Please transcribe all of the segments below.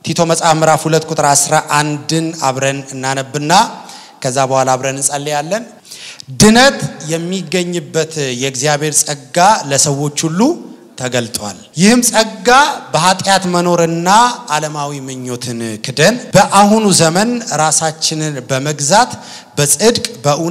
ቲቶ መጽሐፍ ምዕራፍ ሁለት ቁጥር 11ን አብረን እናነብና ከዛ በኋላ አብረን እንጸልያለን። ድነት የሚገኝበት የእግዚአብሔር ጸጋ ለሰዎች ሁሉ ተገልጧል። ይህም ጸጋ በኃጢአት መኖርና ዓለማዊ ምኞትን ክደን በአሁኑ ዘመን ራሳችንን በመግዛት በጽድቅ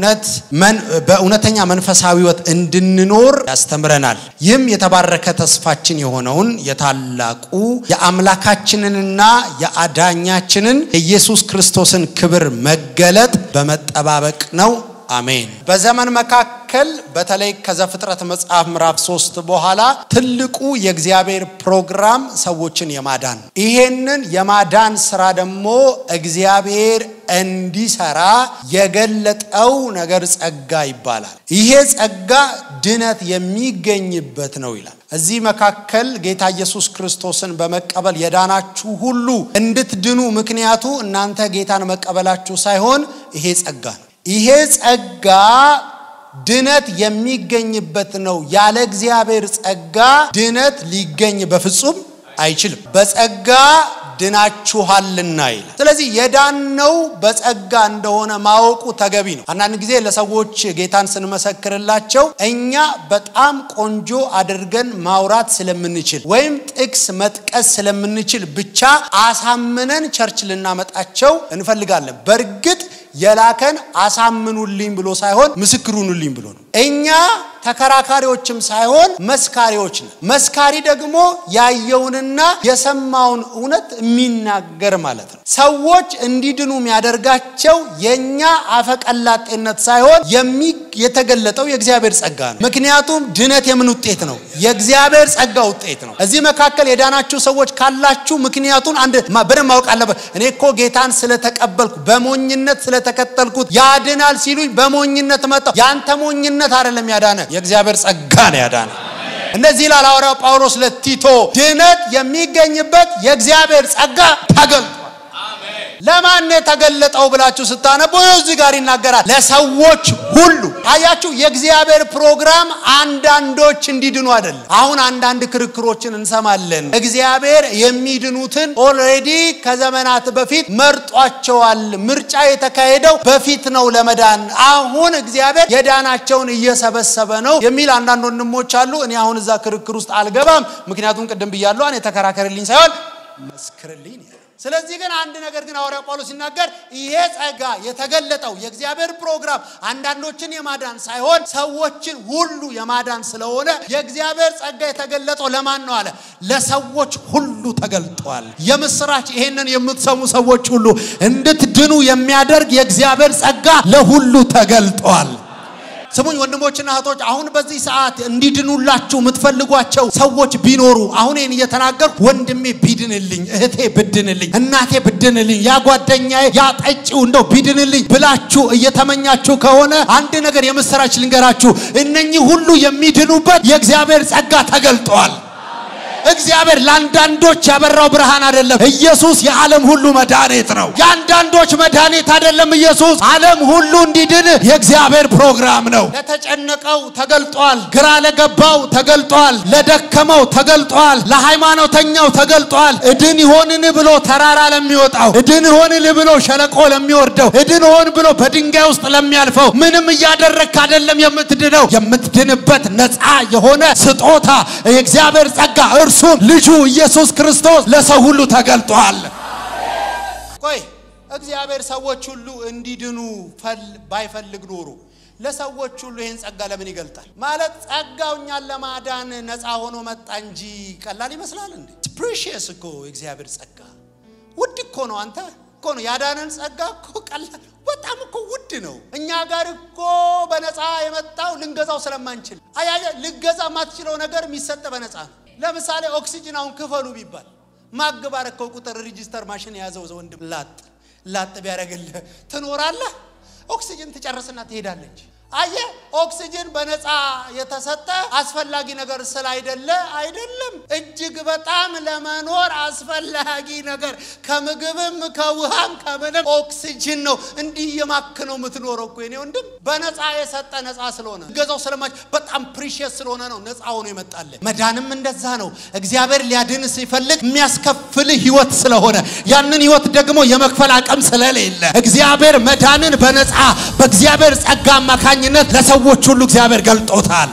በእውነተኛ መንፈሳዊ ሕይወት እንድንኖር ያስተምረናል። ይህም የተባረከ ተስፋችን የሆነውን የታላቁ የአምላካችንንና የአዳኛችንን የኢየሱስ ክርስቶስን ክብር መገለጥ በመጠባበቅ ነው። አሜን። በዘመን መካከል በተለይ ከዘፍጥረት መጽሐፍ ምዕራፍ ሶስት በኋላ ትልቁ የእግዚአብሔር ፕሮግራም ሰዎችን የማዳን ይሄንን የማዳን ስራ ደግሞ እግዚአብሔር እንዲሰራ የገለጠው ነገር ጸጋ ይባላል። ይሄ ጸጋ ድነት የሚገኝበት ነው ይላል። እዚህ መካከል ጌታ ኢየሱስ ክርስቶስን በመቀበል የዳናችሁ ሁሉ እንድትድኑ ምክንያቱ እናንተ ጌታን መቀበላችሁ ሳይሆን ይሄ ጸጋ ነው። ይሄ ጸጋ ድነት የሚገኝበት ነው። ያለ እግዚአብሔር ጸጋ ድነት ሊገኝ በፍጹም አይችልም። በጸጋ ድናችኋልና ይላል። ስለዚህ የዳነው በጸጋ እንደሆነ ማወቁ ተገቢ ነው። አንዳንድ ጊዜ ለሰዎች ጌታን ስንመሰክርላቸው እኛ በጣም ቆንጆ አድርገን ማውራት ስለምንችል ወይም ጥቅስ መጥቀስ ስለምንችል ብቻ አሳምነን ቸርች ልናመጣቸው እንፈልጋለን። በእርግጥ የላከን አሳምኑልኝ ብሎ ሳይሆን ምስክሩኑልኝ ብሎ ነው። እኛ ተከራካሪዎችም ሳይሆን መስካሪዎች ነን። መስካሪ ደግሞ ያየውንና የሰማውን እውነት የሚናገር ማለት ነው። ሰዎች እንዲድኑ የሚያደርጋቸው የእኛ አፈቀላጤነት ሳይሆን የተገለጠው የእግዚአብሔር ጸጋ ነው። ምክንያቱም ድነት የምን ውጤት ነው? የእግዚአብሔር ጸጋ ውጤት ነው። እዚህ መካከል የዳናችሁ ሰዎች ካላችሁ ምክንያቱን አንድ በደንብ ማወቅ አለበት። እኔ እኮ ጌታን ስለተቀበልኩ በሞኝነት ስለተከተልኩት ያድናል ሲሉኝ በሞኝነት መጣሁ። ያንተ ሞኝነት አይደለም ያዳነ የእግዚአብሔር ጸጋ ነው ያዳነ። እንደዚህ ይላል ሐዋርያው ጳውሎስ ለቲቶ ድነት የሚገኝበት የእግዚአብሔር ጸጋ ተገልጧል። ለማን የተገለጠው ብላችሁ ስታነቡ እዚህ ጋር ይናገራል። ለሰዎች ሁሉ አያችሁ። የእግዚአብሔር ፕሮግራም አንዳንዶች እንዲድኑ አይደለም። አሁን አንዳንድ ክርክሮችን እንሰማለን። እግዚአብሔር የሚድኑትን ኦልሬዲ ከዘመናት በፊት መርጧቸዋል። ምርጫ የተካሄደው በፊት ነው ለመዳን። አሁን እግዚአብሔር የዳናቸውን እየሰበሰበ ነው የሚል አንዳንድ ወንድሞች አሉ። እኔ አሁን እዛ ክርክር ውስጥ አልገባም። ምክንያቱም ቅድም ብያለሁ፣ እኔ ተከራከርልኝ ሳይሆን መስክርልኝ ስለዚህ ግን አንድ ነገር ግን ሐዋርያው ጳውሎስ ሲናገር ይሄ ጸጋ የተገለጠው የእግዚአብሔር ፕሮግራም አንዳንዶችን የማዳን ሳይሆን ሰዎችን ሁሉ የማዳን ስለሆነ የእግዚአብሔር ጸጋ የተገለጠው ለማን ነው አለ? ለሰዎች ሁሉ ተገልጧል። የምስራች ይሄንን የምትሰሙ ሰዎች ሁሉ እንድትድኑ የሚያደርግ የእግዚአብሔር ጸጋ ለሁሉ ተገልጧል። ስሙኝ ወንድሞችና እህቶች፣ አሁን በዚህ ሰዓት እንዲድኑላችሁ የምትፈልጓቸው ሰዎች ቢኖሩ አሁን ይህን እየተናገርኩ ወንድሜ ቢድንልኝ፣ እህቴ ብድንልኝ፣ እናቴ ብድንልኝ፣ ያ ጓደኛዬ ያ ጠጪው እንደው ቢድንልኝ ብላችሁ እየተመኛችሁ ከሆነ አንድ ነገር የምስራች ልንገራችሁ። እነኚህ ሁሉ የሚድኑበት የእግዚአብሔር ጸጋ ተገልጧል። እግዚአብሔር ለአንዳንዶች ያበራው ብርሃን አይደለም። ኢየሱስ የዓለም ሁሉ መድኃኒት ነው። የአንዳንዶች መድኃኒት አይደለም። ኢየሱስ ዓለም ሁሉ እንዲድን የእግዚአብሔር ፕሮግራም ነው። ለተጨነቀው ተገልጧል። ግራ ለገባው ተገልጧል። ለደከመው ተገልጧል። ለሃይማኖተኛው ተገልጧል። እድን ይሆንን ብሎ ተራራ ለሚወጣው፣ እድን ይሆንን ብሎ ሸለቆ ለሚወርደው፣ እድን ሆን ብሎ በድንጋይ ውስጥ ለሚያልፈው ምንም እያደረግክ አይደለም የምትድነው። የምትድንበት ነፃ የሆነ ስጦታ የእግዚአብሔር ጸጋ እርሱም ልጁ ኢየሱስ ክርስቶስ ለሰው ሁሉ ተገልጧል። ቆይ እግዚአብሔር ሰዎች ሁሉ እንዲድኑ ባይፈልግ ኖሮ ለሰዎች ሁሉ ይህን ጸጋ ለምን ይገልጣል? ማለት ጸጋው እኛን ለማዳን ነፃ ሆኖ መጣ እንጂ ቀላል ይመስላል እንዴ? ፕሪሺየስ እኮ የእግዚአብሔር ጸጋ ውድ እኮ ነው። አንተ እኮ ነው ያዳነን ጸጋ እኮ ቀላል በጣም እኮ ውድ ነው። እኛ ጋር እኮ በነፃ የመጣው ልንገዛው ስለማንችል አያየ ልገዛ የማትችለው ነገር የሚሰጥ በነፃ ነው። ለምሳሌ ኦክሲጅን አሁን ክፈሉ ቢባል ማግባረከው ቁጥር ሪጂስተር ማሽን የያዘው ወንድም ላጥ ላጥ ቢያደርግልህ ትኖራለህ። ኦክሲጅን ትጨርስና ትሄዳለች። አየ ኦክሲጅን በነፃ የተሰጠ አስፈላጊ ነገር ስላይደለ አይደለም። እጅግ በጣም ለመኖር አስፈላጊ ነገር ከምግብም ከውሃም ከምንም ኦክሲጅን ነው። እንዲህ የማክ ነው የምትኖረው እኮ የኔ ወንድም። በነፃ የሰጠ ነፃ ስለሆነ ገዛው ስለማች በጣም ፕሪሺየስ ስለሆነ ነው ነፃ ሆኖ ይመጣል። መዳንም እንደዛ ነው። እግዚአብሔር ሊያድን ሲፈልግ የሚያስከፍል ህይወት ስለሆነ ያንን ህይወት ደግሞ የመክፈል አቅም ስለሌለ እግዚአብሔር መዳንን በነፃ በእግዚአብሔር ጸጋ አማካኝነት ለሰዎች ሁሉ እግዚአብሔር ገልጦታል።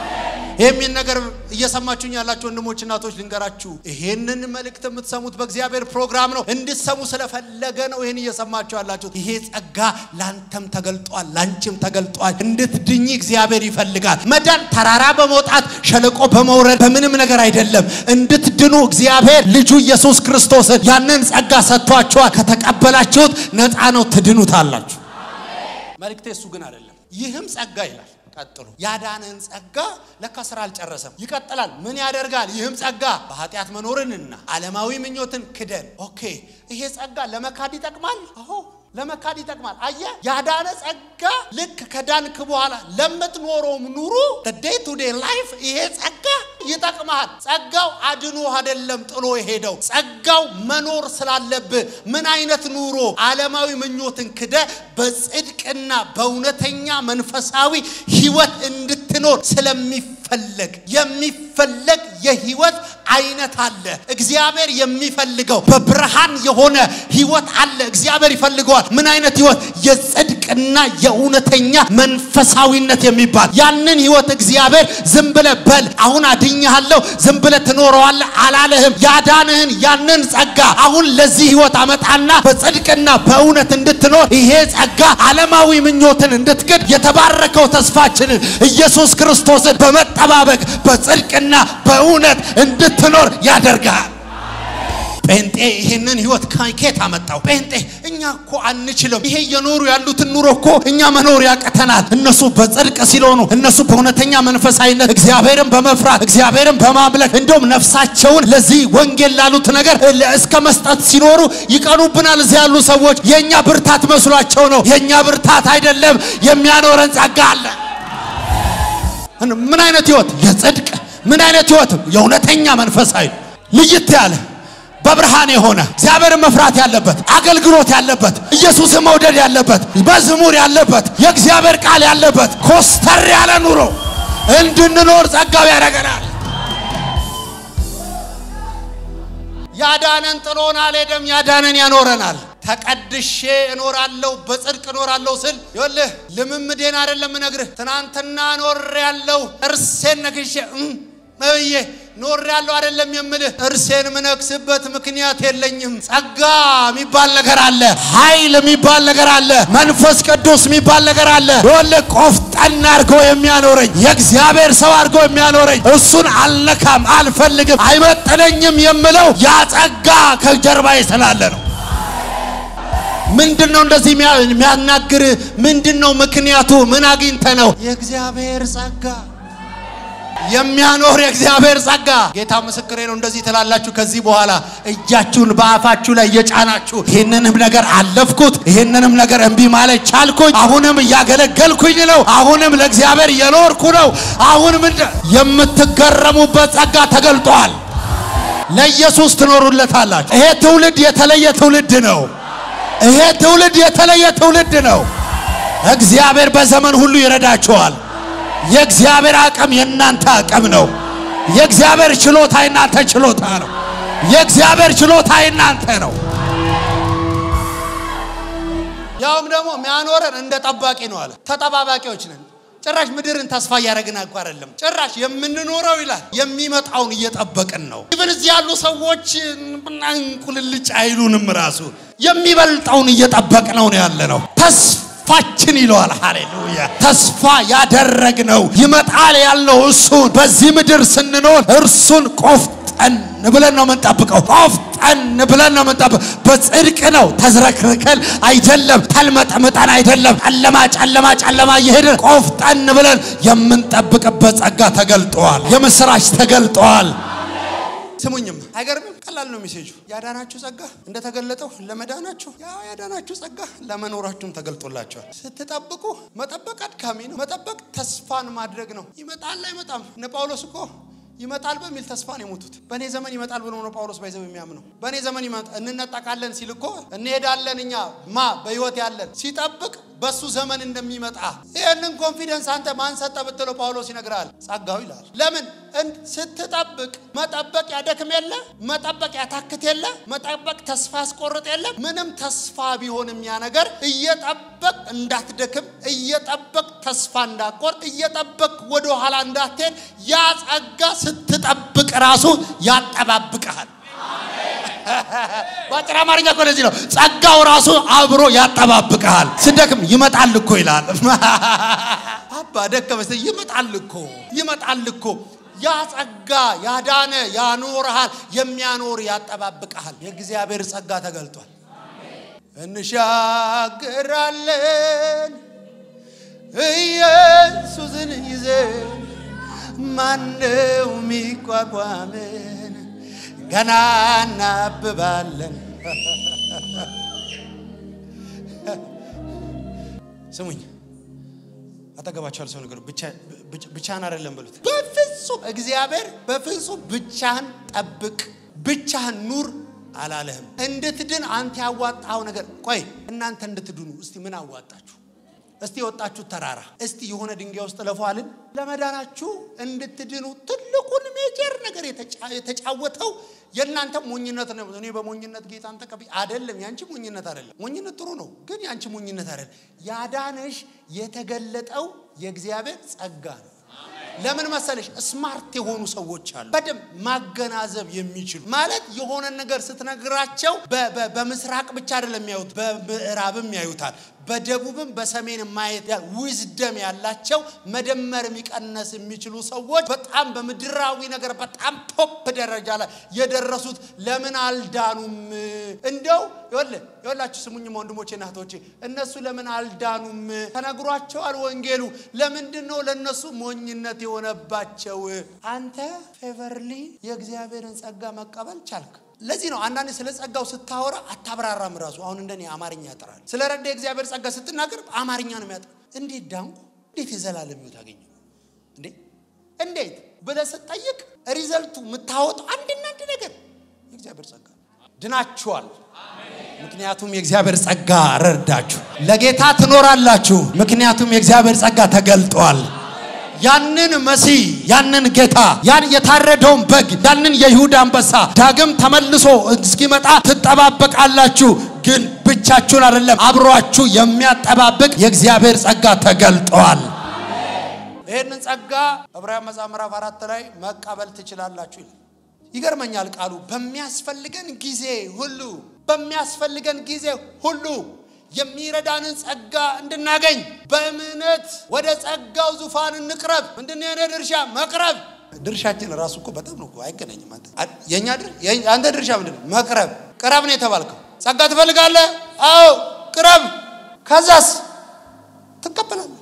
የሚል ነገር እየሰማችሁኝ ያላችሁ ወንድሞች እናቶች ልንገራችሁ፣ ይሄንን መልእክት የምትሰሙት በእግዚአብሔር ፕሮግራም ነው። እንድትሰሙ ስለፈለገ ነው ይሄን እየሰማችሁ ያላችሁት። ይሄ ጸጋ ላንተም ተገልጧል፣ ላንቺም ተገልጧል። እንድትድኝ እግዚአብሔር ይፈልጋል። መዳን ተራራ በመውጣት ሸለቆ በመውረድ በምንም ነገር አይደለም። እንድትድኑ እግዚአብሔር ልጁ ኢየሱስ ክርስቶስን ያንን ጸጋ ሰጥቷችኋል። ከተቀበላችሁት ነፃ ነው፣ ትድኑታላችሁ። መልእክቴ እሱ ግን አይደለም። ይህም ጸጋ ይላል ቀጥሎ ያዳነን ጸጋ ለካ ስራ አልጨረሰም፣ ይቀጥላል። ምን ያደርጋል? ይህም ጸጋ በኃጢአት መኖርንና ዓለማዊ ምኞትን ክደን። ኦኬ፣ ይሄ ጸጋ ለመካድ ይጠቅማል። አዎ ለመካድ ይጠቅማል። አየ ያዳነ ጸጋ ልክ ከዳንክ በኋላ ለምትኖረውም ኑሩ ዴይ ቱ ዴይ ላይፍ ይሄ ጸጋ ይጠቅማል። ጸጋው አድኖ አይደለም ጥሎ የሄደው ጸጋው መኖር ስላለብህ ምን አይነት ኑሮ ዓለማዊ ምኞትን ክደ በጽድቅና በእውነተኛ መንፈሳዊ ህይወት እንድትኖር ስለሚፈለግ የሚፈለግ የህይወት አይነት አለ። እግዚአብሔር የሚፈልገው በብርሃን የሆነ ህይወት አለ። እግዚአብሔር ይፈልገዋል። ምን አይነት ህይወት? የጽድቅና የእውነተኛ መንፈሳዊነት የሚባል ያንን ህይወት እግዚአብሔር ዝም ብለህ በል አሁን አድኛለሁ ዝም ብለህ ትኖረዋለህ አላለህም። ያዳንህን ያንን ጸጋ አሁን ለዚህ ህይወት አመጣና በጽድቅና በእውነት እንድትኖር ይሄ ጸጋ ዓለማዊ ምኞትን እንድትክድ የተባረከው ተስፋችንን ኢየሱስ ክርስቶስን በመጠባበቅ በጽድቅና በእውነት እንድትኖር ያደርጋል። ጴንጤ ይህንን ህይወት ከኬት አመጣው? ጴንጤ እኛ እኮ አንችልም። ይሄ እየኖሩ ያሉትን ኑሮ እኮ እኛ መኖር ያቅተናል። እነሱ በጽድቅ ሲሎኑ፣ እነሱ በእውነተኛ መንፈሳዊነት እግዚአብሔርን በመፍራት እግዚአብሔርን በማምለክ እንደውም ነፍሳቸውን ለዚህ ወንጌል ላሉት ነገር እስከ መስጠት ሲኖሩ ይቀኑብናል። እዚህ ያሉ ሰዎች የእኛ ብርታት መስሏቸው ነው። የእኛ ብርታት አይደለም። የሚያኖረን ጸጋ አለ። ምን አይነት ህይወት? የጽድቅ ምን አይነት ህይወት? የእውነተኛ መንፈሳዊ ልይት ያለ በብርሃን የሆነ እግዚአብሔርን መፍራት ያለበት አገልግሎት ያለበት ኢየሱስን መውደድ ያለበት መዝሙር ያለበት የእግዚአብሔር ቃል ያለበት ኮስተር ያለ ኑሮ እንድንኖር ጸጋው ያደርገናል። ያዳነን ጥሎን አልሄደም። ያዳነን ያኖረናል። ተቀድሼ እኖራለሁ በጽድቅ እኖራለሁ ስል ይኸውልህ ልምምዴን አይደለም እነግርህ። ትናንትና ኖር ያለው እርሴን ነግሼ ብዬ ኖር ያለው አይደለም የምልህ። እርሴን ምነክስበት ምክንያት የለኝም። ጸጋ የሚባል ነገር አለ። ኃይል የሚባል ነገር አለ። መንፈስ ቅዱስ የሚባል ነገር አለ። ይኸውልህ ቆፍጠን አድርጎ የሚያኖረኝ የእግዚአብሔር ሰው አድርጎ የሚያኖረኝ እሱን አልነካም፣ አልፈልግም፣ አይመጥነኝም የምለው ያ ጸጋ ከጀርባዬ ስላለ ነው። ምንድን ነው እንደዚህ የሚያናግር? ምንድን ነው ምክንያቱ? ምን አግኝተ ነው? የእግዚአብሔር ጸጋ የሚያኖር የእግዚአብሔር ጸጋ። ጌታ ምስክሬ ነው። እንደዚህ ትላላችሁ። ከዚህ በኋላ እጃችሁን በአፋችሁ ላይ እየጫናችሁ ይህንንም ነገር አለፍኩት፣ ይህንንም ነገር እምቢ ማለት ቻልኩኝ፣ አሁንም እያገለገልኩኝ ነው፣ አሁንም ለእግዚአብሔር እየኖርኩ ነው። አሁን ምንድን የምትገረሙበት ጸጋ ተገልጧል። ለኢየሱስ ትኖሩለታላችሁ። ይሄ ትውልድ የተለየ ትውልድ ነው። ይሄ ትውልድ የተለየ ትውልድ ነው። እግዚአብሔር በዘመን ሁሉ ይረዳችኋል። የእግዚአብሔር አቅም የእናንተ አቅም ነው። የእግዚአብሔር ችሎታ የእናንተ ችሎታ ነው። የእግዚአብሔር ችሎታ የእናንተ ነው። ያውም ደግሞ የሚያኖረን እንደ ጠባቂ ነው አለ። ተጠባባቂዎች ነን። ጭራሽ ምድርን ተስፋ እያደረግን እኮ አይደለም። ጭራሽ የምንኖረው ይላል የሚመጣውን እየጠበቅን ነው። ኢቭን እዚህ ያሉ ሰዎች እንቁልልጭ አይሉንም። ራሱ የሚበልጠውን እየጠበቅነው ነው ያለ ነው። ተስፋችን ይለዋል። ሃሌሉያ! ተስፋ ያደረግነው ይመጣል ያለው እሱን በዚህ ምድር ስንኖር እርሱን ቆፍጠን ብለን ነው የምንጠብቀው። ቆፍጠን ብለን ነው የምንጠብቀው። በጽድቅ ነው ተዝረክርከን አይደለም፣ ተልመጥምጠን አይደለም፣ ጨለማ ጨለማ ጨለማ እየሄድን ቆፍጠን ብለን የምንጠብቅበት ጸጋ ተገልጧል። የምስራች ተገልጧል። ስሙኝም አይገርምም? ቀላል ነው ሜሴጁ። ያዳናችሁ ጸጋ እንደተገለጠው ለመዳናችሁ ያው ያዳናችሁ ጸጋ ለመኖራችሁም ተገልጦላችኋል። ስትጠብቁ መጠበቅ አድካሚ ነው። መጠበቅ ተስፋን ማድረግ ነው። ይመጣል አይመጣም። እነ ጳውሎስ እኮ ይመጣል በሚል ተስፋ ነው የሞቱት። በእኔ ዘመን ይመጣል ብሎ ነው ጳውሎስ ባይዘው የሚያምነው። በእኔ ዘመን ይመጣ እንነጠቃለን ሲል እኮ እንሄዳለን እኛ ማ በህይወት ያለን ሲጠብቅ በሱ ዘመን እንደሚመጣ ይህንን ኮንፊደንስ አንተ ማን ሰጠ ብትለው ጳውሎስ ይነግራል። ጸጋው ይላል። ለምን ስትጠብቅ መጠበቅ ያደክም የለ መጠበቅ ያታክት የለ መጠበቅ ተስፋ ያስቆርጥ የለ ምንም ተስፋ ቢሆንም ያ ነገር እየጠበቅ እንዳትደክም እየጠበቅ ተስፋ እንዳቆርጥ እየጠበቅ ወደ ኋላ እንዳትሄድ ያ ጸጋ ስትጠብቅ ራሱ ያጠባብቀሃል። በአጭር አማርኛ እኮ ለዚህ ነው ጸጋው ራሱ አብሮ ያጠባብቀሃል። ስደክም ይመጣል እኮ ይላል። አባ ደከመ ይመጣል እኮ ይመጣል እኮ ያ ጸጋ ያዳነ ያኖርሃል፣ የሚያኖር ያጠባብቀሃል። የእግዚአብሔር ጸጋ ተገልጧል። እንሻገራለን ኢየሱስን ይዘን ማነው ሚቋቋምን? ገና እናብባለን። ስሙኝ፣ አጠገባቸዋል ሰው ነገሩ ብቻህን አይደለም በሉት። በፍጹም እግዚአብሔር በፍጹም ብቻህን ጠብቅ፣ ብቻህን ኑር አላለህም። እንድትድን አንተ ያዋጣው ነገር ቆይ፣ እናንተ እንድትድኑ እስቲ ምን አዋጣችሁ? እስቲ የወጣችሁ ተራራ እስቲ የሆነ ድንጋይ ውስጥ ለፏልን ለመዳናችሁ እንድትድኑ ትልቁን ሜጀር ነገር የተጫወተው የእናንተ ሞኝነት ነው። እኔ በሞኝነት ጌታን ተቀብዬ አይደለም። ያንቺ ሞኝነት አይደለም። ሞኝነት ጥሩ ነው፣ ግን ያንቺ ሞኝነት አይደለም። ያዳነሽ የተገለጠው የእግዚአብሔር ጸጋ ነው። ለምን መሰለሽ? ስማርት የሆኑ ሰዎች አሉ፣ በደንብ ማገናዘብ የሚችሉ ማለት የሆነ ነገር ስትነግራቸው በምስራቅ ብቻ አይደለም የሚያዩት፣ በምዕራብም ያዩታል፣ በደቡብም በሰሜን ማየት ዊዝደም ያላቸው መደመር የሚቀነስ የሚችሉ ሰዎች በጣም በምድራዊ ነገር በጣም ቶፕ ደረጃ ላይ የደረሱት ለምን አልዳኑም? እንደው ይኸውልህ ይኸውላችሁ ስሙኝማ ወንድሞቼ እና እህቶቼ እነሱ ለምን አልዳኑም? ተነግሯቸዋል ወንጌሉ። ለምንድን ነው ለእነሱ ሞኝነት የሆነባቸው? አንተ ፌቨርሊ የእግዚአብሔርን ጸጋ መቀበል ቻልክ። ለዚህ ነው አንዳንድ ስለ ጸጋው ስታወራ አታብራራም። ራሱ አሁን እንደኔ አማርኛ ያጠራል። ስለ ረዳ የእግዚአብሔር ጸጋ ስትናገር አማርኛ ነው የሚያጠራ። እንዴት ዳንኩ? እንዴት የዘላለም ሕይወት አገኘሁ? እንዴ እንዴት ብለህ ስትጠይቅ ሪዘልቱ የምታወጣው አንድና አንድ ነገር የእግዚአብሔር ጸጋ ድናችኋል። ምክንያቱም የእግዚአብሔር ጸጋ ረዳችሁ። ለጌታ ትኖራላችሁ። ምክንያቱም የእግዚአብሔር ጸጋ ተገልጧል። ያንን መሲህ ያንን ጌታ ያን የታረደውን በግ ያንን የይሁዳ አንበሳ ዳግም ተመልሶ እስኪመጣ ትጠባበቃላችሁ። ግን ብቻችሁን አይደለም፣ አብሯችሁ የሚያጠባብቅ የእግዚአብሔር ጸጋ ተገልጧል። ይህንን ጸጋ ዕብራውያን መጽሐፍ ምዕራፍ አራት ላይ መቀበል ትችላላችሁ ይላል። ይገርመኛል ቃሉ በሚያስፈልገን ጊዜ ሁሉ በሚያስፈልገን ጊዜ ሁሉ የሚረዳንን ጸጋ እንድናገኝ በእምነት ወደ ጸጋው ዙፋን እንቅረብ። ምንድነው የኔ ድርሻ? መቅረብ። ድርሻችን ራሱ እኮ በጣም ነው አይገናኝም። የኛ አንተ ድርሻ ምንድን ነው? መቅረብ። ቅረብ ነው የተባልከው። ጸጋ ትፈልጋለህ? አዎ ቅረብ። ከዛስ ትቀበላለህ።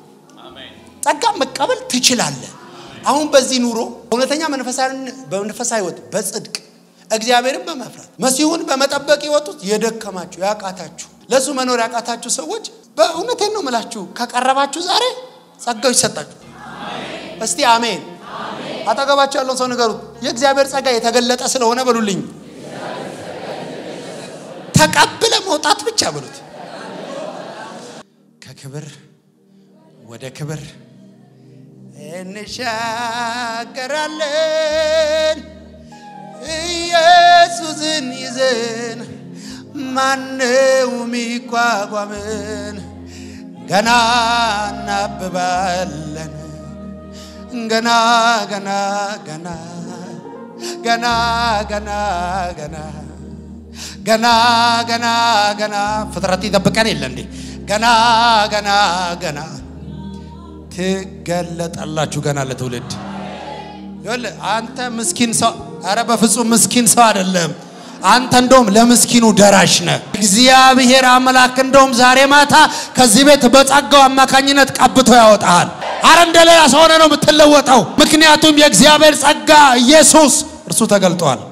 ጸጋ መቀበል ትችላለህ። አሁን በዚህ ኑሮ እውነተኛ መንፈሳዊ ሕይወት በጽድቅ እግዚአብሔርን በመፍራት መሲሁን በመጠበቅ የወጡት የደከማችሁ ያቃታችሁ ለእሱ መኖር ያቃታችሁ ሰዎች በእውነቴን ነው ምላችሁ ከቀረባችሁ ዛሬ ጸጋው ይሰጣችሁ። እስቲ አሜን። አጠገባችሁ ያለውን ሰው ንገሩት፣ የእግዚአብሔር ጸጋ የተገለጠ ስለሆነ በሉልኝ። ተቀብለ መውጣት ብቻ በሉት። ከክብር ወደ ክብር እንሻገራለን ኢየሱስን ይዘን ማነው ሚቋቋምን? ገና እናብባለን ገና ገና ገና ገና ገና ገና ገና ገና ገና ፍጥረት ይጠብቀን የለ እንዴ? ገና ገና ገና ትገለጣላችሁ ገና ለትውልድ ይኸውልህ አንተ ምስኪን ሰው አረ በፍጹም ምስኪን ሰው አይደለም። አንተ እንደውም ለምስኪኑ ደራሽ ነህ። እግዚአብሔር አምላክ እንደውም ዛሬ ማታ ከዚህ ቤት በጸጋው አማካኝነት ቀብቶ ያወጣሃል። አረ እንደሌላ ሰው ሆነ ነው የምትለወጠው። ምክንያቱም የእግዚአብሔር ጸጋ ኢየሱስ እርሱ ተገልጧል።